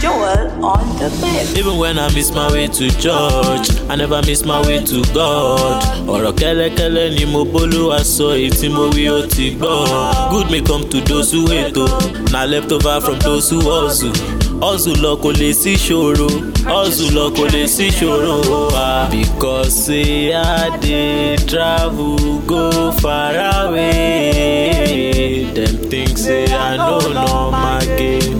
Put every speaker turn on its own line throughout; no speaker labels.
Joel on the bed.
Even when I miss my way to church, I never miss my way to God. Ọ̀rọ̀ kẹ́lẹ́kẹ́lẹ́ ni mo bólúwa sọ èyí tí mo wí ó ti gbọ́. Good may come to those who wait o, na left over from those who hustle. Hustle lọ kò lè sí ṣòro, hustle lọ kò lè sí ṣòro wa. Because say I dey travel go far away, dem think say I no know my game.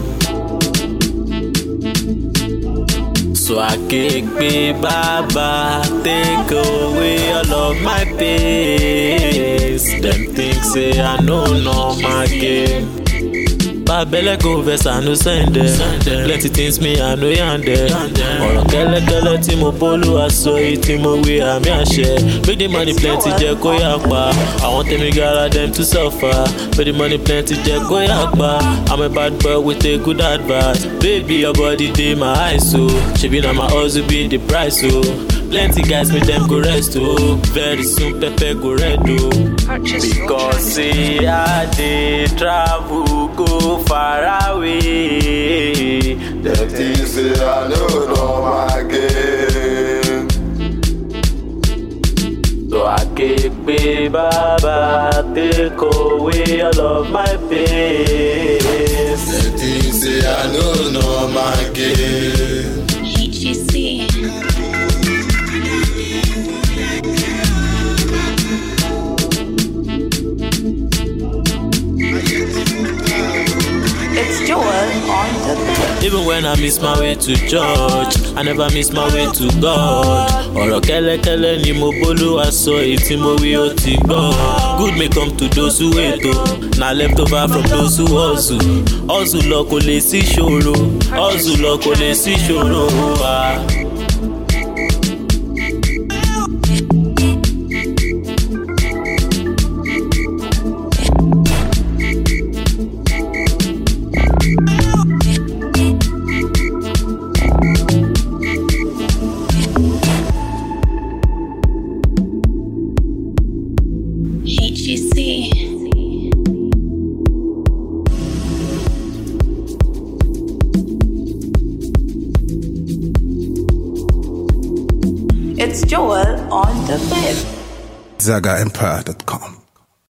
So I kick me baba, take away all of my pains. Them things say I know no my game. Babele go vex I no send them. Plenty things me I know yande. Ọ̀rọ̀ kẹ́lẹ́kẹ́lẹ́ tí mo bólú aṣọ yìí tí mo wí àmì àṣẹ. Make the money plenty jẹ́ kó yà pa. Àwọn tèmi gara dem to suffer. Make the money plenty jẹ́ kó yà pa. I'm a bad boy with a good advice. Baby your body dey my eyes o. Ṣebí na my hustle be the price o. Plenty guys make dem go rest o. Very soon pepper go red o. Because say I dey travel go far away.
Them things say I know know my game.
So I keep pé bàbá take away all of my pains.
Them things say I know know my game.
HGC. It's Joel on the bed.
Even when I miss my way to church, I never miss my way to God. Ọ̀rọ̀ kẹ́lẹ́kẹ́lẹ́ ni mo bólúwa sọ èyí tí mo wí ó ti gbọ́. Good may come to those who wait o, na left over from those who hustle. Hustle lọ kò lè sí ṣòro, hustle lọ kò lè sí ṣòro wa.
HGC. It's Joel on the bed.
ZagaEmpire.com.